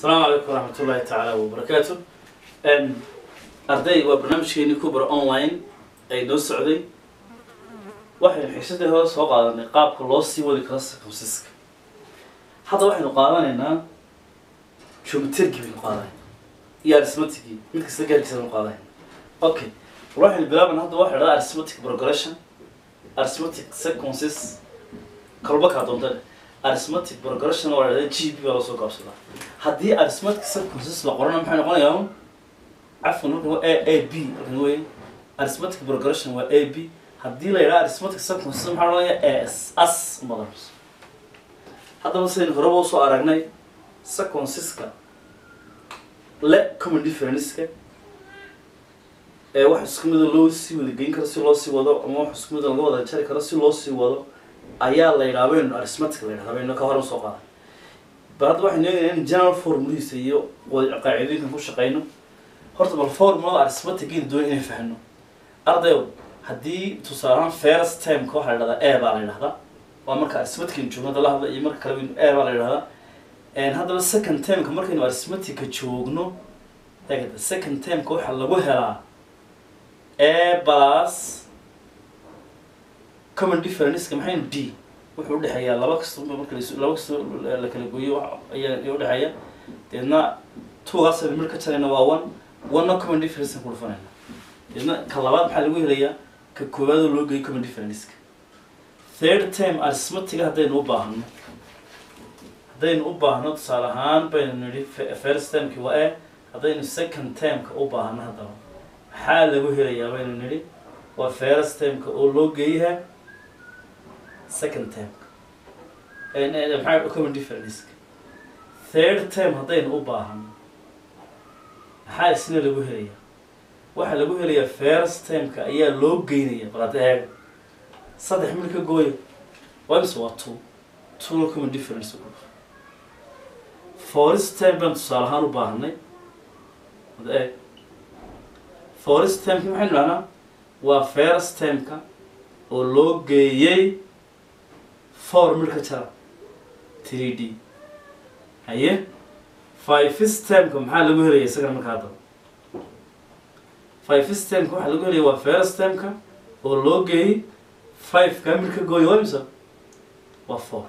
asalaamu calaykum waraxmat ullaahi tacaala wabarakaatu arday waa barnaamijkeeni kubra online ay noo socday waxaynu xiisadii hore soo qaadanay qaabka loo sii wadi karo circumciska hadda waxaynu qaadanaynaa geometrigi baynu qaadanay iyo arithmeticii mid kasta gaarkiisa baynu qaadanayna okay war waxaynu bilaabayna hadda waxa idhahda arithmetic progression arithmetic sequences kalba kaa doonta leh arithmetic progression waa idhahda g b baa loo soo gaabsadaa haddii arithmetic sequences la qorana maxay noqonayaa cafwan halkan waa a a b halkan wey arithmetic progression waa a b haddii la yidhaha arithmetic sequences maxaa noqonayaa as as umadarus haddaba sidaynu horeba usoo aragnay sequenceska le common differenceska ee wax isku mida loo sii wada geyn karo si loo sii wado ama wax isku mida laga wada jari karo si loo sii wado ayaa la yidhaha baynu arithmetic la yidhahda baynu ka hore usoo qaaday bal hadda waxaynu eegaynaa in general formuladiisa iyo wada qaacidooyinkan ku shaqeyno horta bal formulada arithmeticgeeda doon inay fahno ardayow haddii tusaale ahaan first timeka waxaa la yidhahdaa a baa la yidhahdaa waa marka arithmeticaynu joogno hadda la hadla iyo marka kale baynu a baa la yidhahdaa haddaba second timeka markaynu arithmetica joogno eegada second timeka waxaa lagu helaa a plus common differenceka maxaynu d wuxuu udhexeeyaa laba kasta marka las laba kasta la kala gooyo ayaa udhexeeya deedna tugaas aynu mir ka jarayna waa one one common difference ku dhufanayna deedna ka labaad maxaa lagu helayaa ka koowaadoo loo geeyo common differenceka third time arithmetica haddaynu u baahno haddaynu u baahno tusaale ahaan baynu nidhi first timeki waa e haddaynu second timeka u baahno haddaba maxaa lagu helayaa baynu nidhi waa first timeka oo loo geeyaha second timeka maxaa common differenceka third time haddaynu u baahno maxaa isna lagu helayaa waxaa lagu helayaa first timeka ayaa loo geynaya bal hadda eega saddex mid ka gooya waa mise waa two two common difference forest time baan tusaale ahaan u baahnay hadda eeg forest timeki maxaynu dhahnaa waa first timeka oo loo geeyey four mid ka jara three d haye five stemka maxaa lagu helaya isagana markaa haddaba five stemka waxaa lagu helaya waa first stemka oo loo geeyey five ka mid ka gooya waa imisa waa four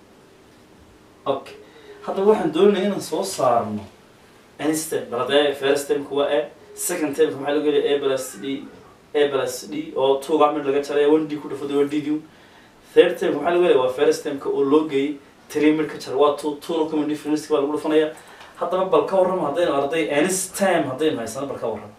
okay haddaba waxaan doonaya inaan soo saarno anstem bal haddee first stemka waa a second temka maxaa lagu helaya a plus d a plus d oo tuuga mid laga jaraya one d ku dhafada one d d third temka maxaa lagu helaya waa first temka oo loo geeyey three mid ka jar waa two two common difference baa lagu dhufanaya haddaba bal ka warrama haddaynu arday anistem haddaynu haysano bal ka warrama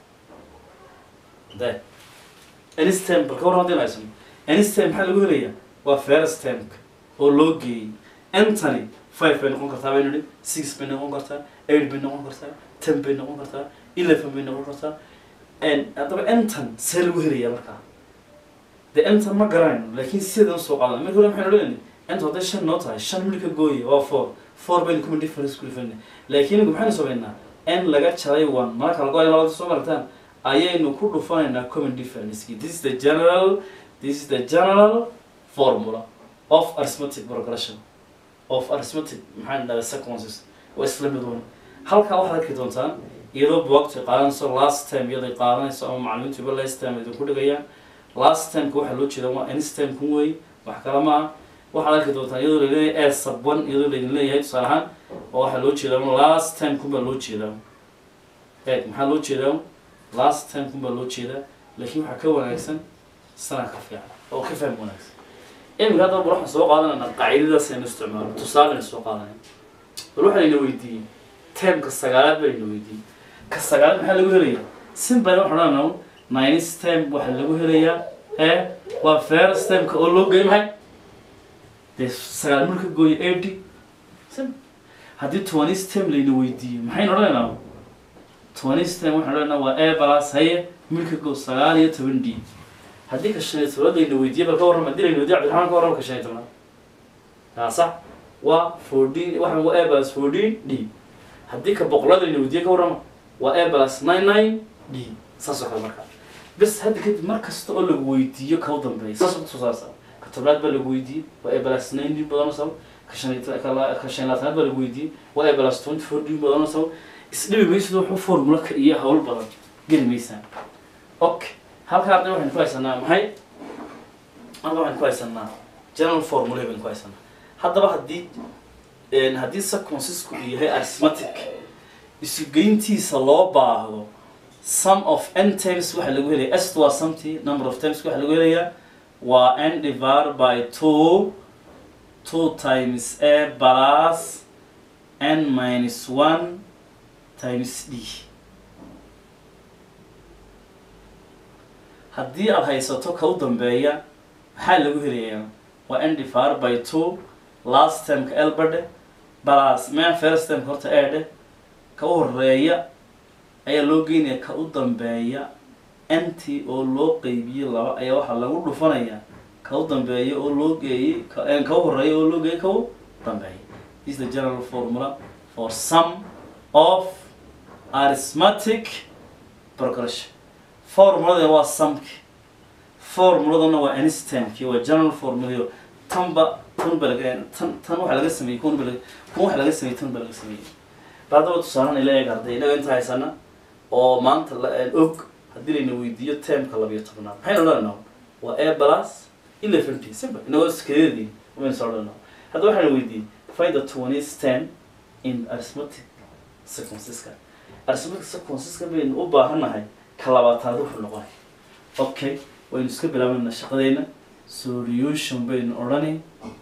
de anistem bal ka warrama haddaynu haysano anistem maxaa lagu helaya waa first temka oo loo geeyey antony five bay noqon kartaa baynu nihi six bay noqon kartaa eight bay noqon kartaa ten bay noqon kartaa eleven bay noqon kartaa haddaba anton see lagu helaya markaa de anton ma garanayno laakiin sideedan usoo qaadana marka hore maxaynu leeyahay inta hadday shan noo tahay shan mid ka gooya waa four four baynu common difference ku dhifana laakiin inagu maxaynu samaynaa n laga jaray one marka lagu hayo labada soo maragtaan ayaynu ku dhufanaynaa common differenceki this is the general this is the general formula of arithmetic progression of arithmetic maxaan dhahay sequences waa isla mid wan halkaa waxaad arki doontaan iyadoo buwagta qaadanayso last time iyaday qaadanayso ama macalimiintuba last time idinku dhigayaan last timeka waxaa loo jeeda waa anistem kun wey wax kala ma ah waxaad arki doontaa iyadoo laleeyahay a sub one iyadoo laydin leeyahay tusaale ahaan oo waxaa loo jeedaa last time kun baa loo jeedaa eeg maxaa loo jeedaa last time kun baa loo jeedaa laakiin waxaa ka wanaagsan sana ka fiican oo ka faham wanaagsan iminka haddaba bal waxaan soo qaadanayna qaacidadaas aynu isticmaalo tusaalena soo qaadanay bal waxaa layna weydiiyey timeka sagaalaad baa layna weydiiyey ka sagaalaad maxaa lagu helayaa simple waxaan odhanaa nines time waxaa lagu helayaa ee waa first timeka oo loo geeyay maxay dee sagaal marka gooyo a d haddii twenty stem layna weydiiyo maxaynu odhanaynaa twenty stem waxaan odhanaynaa waa a plus haye milka go sagaal iyo toban d haddii ka shan iyo tobnaad layna weydiiyo bal ka warrama haddii layna weydiyo cabdiraxmaan ka warrama ka shan iyo tobnaad yaa sax waa fourteen waxaan waa a plus fourteen d haddii ka boqolaad layna weydiiyo ka warrama waa a plus nine nine d saas oo kale markaa bes hadda kadib mar kasta oo lagu weydiiyo ka u dambeeya saas oo kusoo saarsa tobnaad baa lagu weydiiyey waa a plus nine d badan sabo ka shan iyo ta- ka la- ka shan iyo labaatanaad baa lagu weydiiyey waa a plus twenty four d badan sabo isdhibi maysid wuxuu formula ka iyo hawl badan geli maysaan okay halka arday waxaynu ku haysanaa maxay halka waxaynu ku haysanaa general formula baynu ku haysanaa haddaba haddii een, haddii circumcisku uu yahay arithmetic isugeyntiisa loo baahdo sum of n times waxaa lagu helaya s waa something number of times waxaa lagu helayaa waa n divided by two two times a plus n minus one times d haddii aad haysato ka u dambeeya maxaa lagu helayaa waa n divided by two last termka elbadhe plus man first termka horta eedhe ka u horeeya ayaa loo geynaya ka u dambeeya nt oo loo qeybiye laba ayaa waxaa lagu dhufanayaa ka u dambeeya oo loo geeyey ka eh, ka u horeeya oo loo geeyey ka u dambeeya this is the general formula for sum of arithmetic progression formulada waa sumki formuladana waa instamki waa general formula tanba tan ba laga tan tan waxaa laga sameeyey kun ba laga kun waxaa laga sameeyey tan ba laga sameeyey baadaba tusaalan ila eeg arday inaga inta haysana oo maanta la aan og haddii layna weydiiyo termka labiyo tobnaad maxaynu odhanaa waa a plus eleven t simple inagoo iskadeedii umaynu soo odhanaa hadda waxaana weydiiyey find the twenties ten in arithmetic sequenceska arithmetic sequenceska baynu u baahannahay ka labaataad wuxuu noqonay okay waynu iska bilaabanaa shaqadeena solution baynu odhani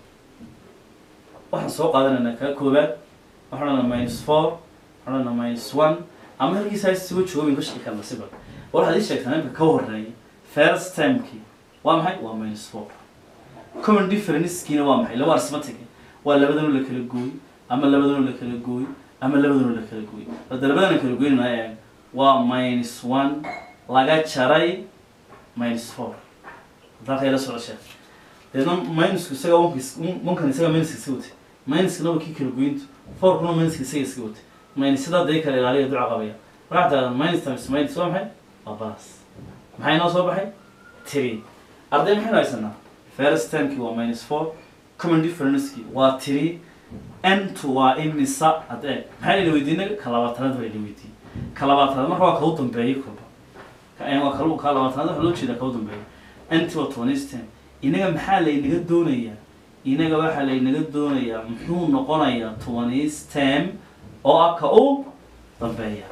waxaan soo qaadanaynaa kaa koobaad waxaan odhanaa minus four waxaan odhanaa minus one ama halkiisa ha isugu joogo baynu ka shaqi karna siba war waxaad ii sheegtaa imka ka horeeya first timekii waa maxay waa minus four common differencekiina waa maxay laba arithmetic waa labadanoo la kala gooy ama labadanoo la kala gooy ama labadanoo la kala gooy hadda labadan la kala gooynana eeg waa minus one laga jaray minus four haddaa kayla socosha deedna minusku isaga onkis onkan isaga minuska iska watay minuskana waa kii kala goyntu fourkuna minuska isaga iska watay minus sidaa dee kala ilaaliya duca qabaya waxaa tahdaa minus times minus waa maxay waa balas maxay noo soo baxay three arday maxaynu haysanaa first termkii waa minus four common differencekii waa three n2 waa imisa haddee maxaa layna weydiinay ka labaatanaad baa layna weydiiyey ka labaatanaad marka waa kau dambeeyey kulba ka waa kal ka labaatanaad waxa loo jeedaa kau dambeeya nt waa twenties ten inaga maxaa laynaga doonayaa inaga waxaa laynaga doonayaa muxuu noqonayaa twenties ten oo ah ka u dambeeya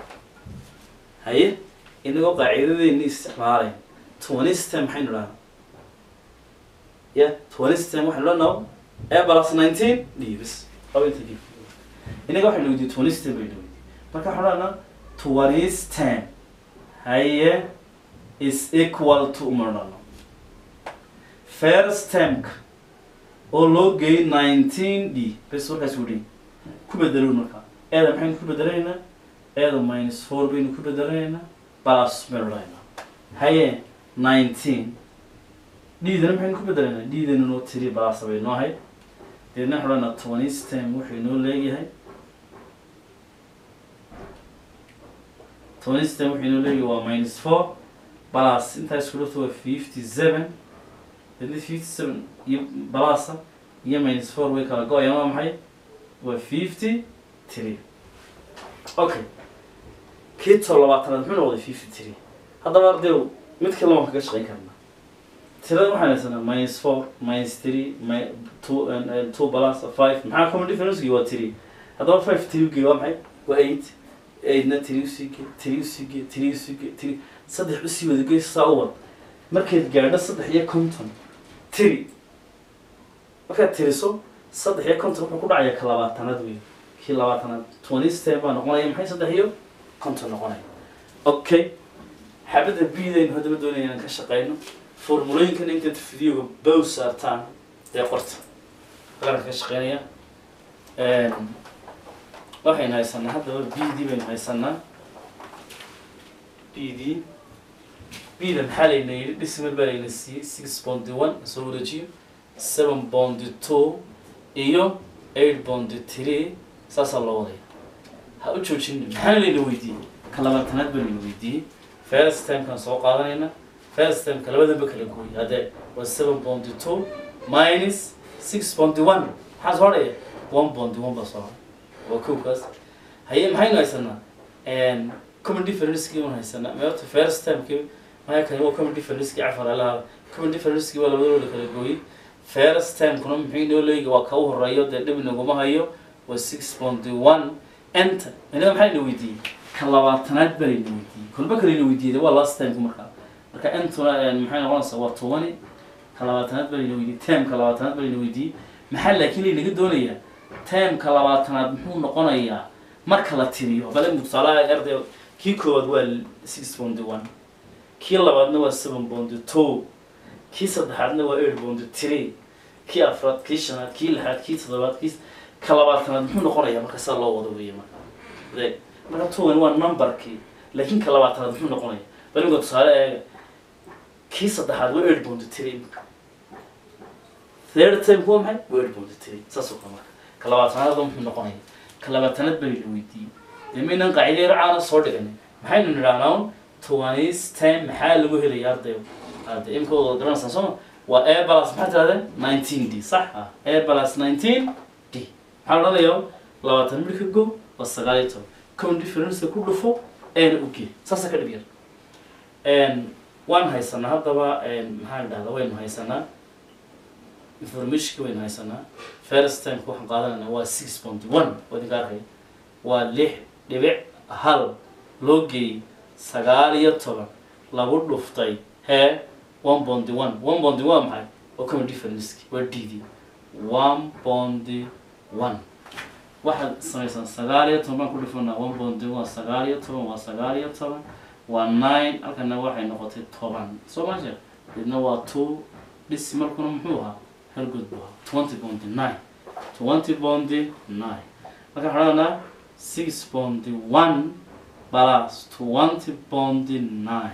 haye inagoo qaacidadeenni isticmaalayn twenties ten maxaynu dhahaa ya twenties ten waxaynu dhahnaa a plus nineteen dhiibis laba inta dhiib inaga waxaynu weydiiyey twenties ten baynu weydiiyey marka waxaan dhahnaa twenties ten haye is equal to uma dhahno first termka oo loo geeyey nineteen d bes warkaas udhi ku bedelow markaa eeda maxaynu ku bedelaynaa eeda minus four baynu ku bedelaynaa plus baynu dhahaynaa haye nineteen d-dana maxaynu ku bedelaynaa d-dana noo tiri plus bay noo ahayd deedna waxaan odhanaa twenties term wuxuu inoo leeyahay twenties term wuxuu inoo leeyahay waa minus four plus intaa isku dhafto waa fifty seven deedna fifty seven iyo balasa iyo minus four way kala go-ayaan waa maxay waa fifty three okay kii tob labaatanaad muxuu noqday fifty three haddaba ardayow mid kale waan kaga shaqayn karnaa tirada waxaan haysanaa minus four minus three mi two and and two plus five maxaa common differencegi waa three haddaba five three gey waa maxay waa eight eightna three usii ge three usii ge three usii ge three saddex usii wada gey saa u wad markayd gaadho saddex iyo konton tiri markaad tiriso saddex iyo konton wuxuu ku dhacaya ka labaatanaad wey kii labaatanaad twenty ten baa noqonaya maxay saddex iyo konton noqonaya okay xabadda bidaynu haddaba doonaya inaan ka shaqeyno formulooyinkan intaad videoga bow saartaan dee qorta qaranka ka shaqeynaya waxaynu haysanaa haddaba b d baynu haysanaa b d bda maxaa layna yidhi dhismal baa layna siiyey six bondi one soo wareejiyo seven bondi two iyo eight bondi three saasaa loo wadaya ha u joojin maxaana layna weydiiyey ka labaatanaad baa layna weydiiyey first timekaan soo qaadanayna first timeka labadanba kala gooyey haddee waa seven bondi two minus six bondi one maxaa soo dhaya one bond one baa soo haray waa kow kaas haye maxaynu haysanaa common differencekii waan haysanaa meelta first termkii maya kani waa common differencekii cafar alaha common differencekii waa labadooda kala gooyey first termkuna muxuu inoo leegi waa ka u horeeyo dee dhib naguma hayo waa six point one enter inaga maxaa ina weydiiyey ka labaatanaad baa ina weydiiyey kolba kale ina weydiiyey waa last termku markaa marka entuna maxay noqonaysaa waa tobani ka labaatanaad baa ina weydiiyey termka labaatanaad baa ina weydiiyey maxaa laakiin laynaga doonayaa termka labaatanaad muxuu noqonayaa marka la tiriyo bale tusaalaha arday kii koowaad waa six point one kii labaadna waa seven point two kii saddexaadna waa eight point three kii afraad kii shanaad kii lixaad kii toddobaad kii ka labaatanaad muxuu noqonayaa marka saa loo wado weeye marka de marka towan waa numberkii laakiin ka labaatanaad muxuu noqonaya bal imika tusaale eega kii saddexaad waa eight point three imika third time waa maxay waa eight point three saas oo kale marka ka labaatanaad muxuu noqonaya ka labaatanaad baa la weydiiyey dee maynan qaacideero caana soo dhiganin maxaynu nidhahnaa un towanis time maxaa lagu helaya ardayo arday imika wada garanaysaa sooma waa a plus maxaa tirahdeen nineteen d sax ah a plus nineteen d maxaa la odhanayaa labaatan mid ka go waa sagaal iyo toban common difference ku dhufo eena uge saasa ka dhib yar waan haysanaa haddaba maxaa la dhahdaa waynu haysanaa informationki waynu haysanaa first time waxaan qaadanayna waa six point one waa idinka arkaya waa lix dhibic hal loo geeyey sagaal iyo toban lagu dhuftay hee one bondi one one bondi waa maxay waa common differenceki waa d d one bondi one waxaad samaysaan sagaal iyo toban baan ku dhufanaa one bondi waa sagaal iyo toban waa sagaal iyo toban waa nine halkana waxay noqotay toban soo ma sheekh midna waa two dhisimalkuna muxuu ahaa halgood buu ahaa twenty bondi nine twenty bondi nine marka waxaan odhanaa six bondi one plus twenty bondi nine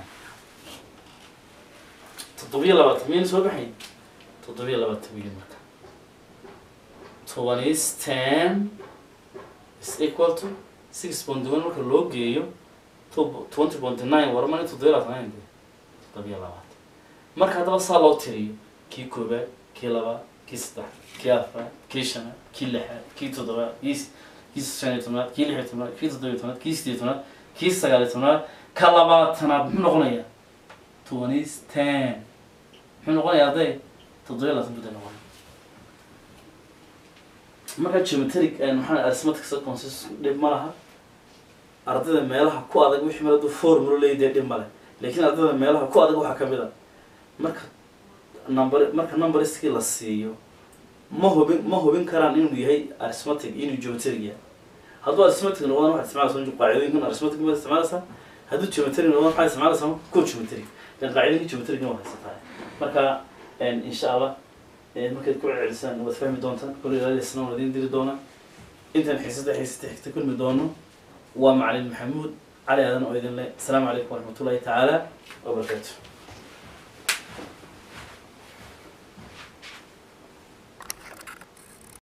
toddobiyo labaatan miyayna soo baxayn toddobiyo labaatan wiil marka toban is ten is equal to six bondi one marka loo geeyo twenty bondi nine warmani toddobiyo labaatan toddobiyo labaatan marka haddaba saa loo tiriyo kii koobaad kii labaad kii saddex kii afraad kii shanaad kii lixaad kii toddobaad kii kii shan iyo tobnaad kii lix iyo tobnaad kii toddobiyo tobnaad kii sideed iyo tobnaad kii sagaal iyo tobnaad ka labaatanaad muxuu noqonayaa twenty ten muxuu noqonayaa arday toddobiyo labaatan bud noqonaya marka geometric maxaa arithmetic sequences dhib ma laha ardayda meelaha ku adag wixii meel hadduu formula leeyahay dhib male laakiin ardayda meelaha ku adag waxaa kamid a marka number marka numberiskii la siiyo ma hubin ma hubin karaan inuu yahay arithmetic inuu geometric yahay hadduu arithmetic noqdana waxaad isticmaalaysaa qaacidooyinkan arithmetic baad isticmaalaysaa hadduu geometric noqdana waxaad isticmaalaysaa ko geometric kan qaacidooyinka geometricna waa haysataa marka insha allah markaad ku celcelisaan waad fahmi doontaan kulli ilaalisna waan idiin diri doonaa intaan xiisada xiisata xigta kulmi doono waa macalin maxamuud cali aadan oo idin leh asalaamu calaykum waraxmatullahi tacaala wabarakaatu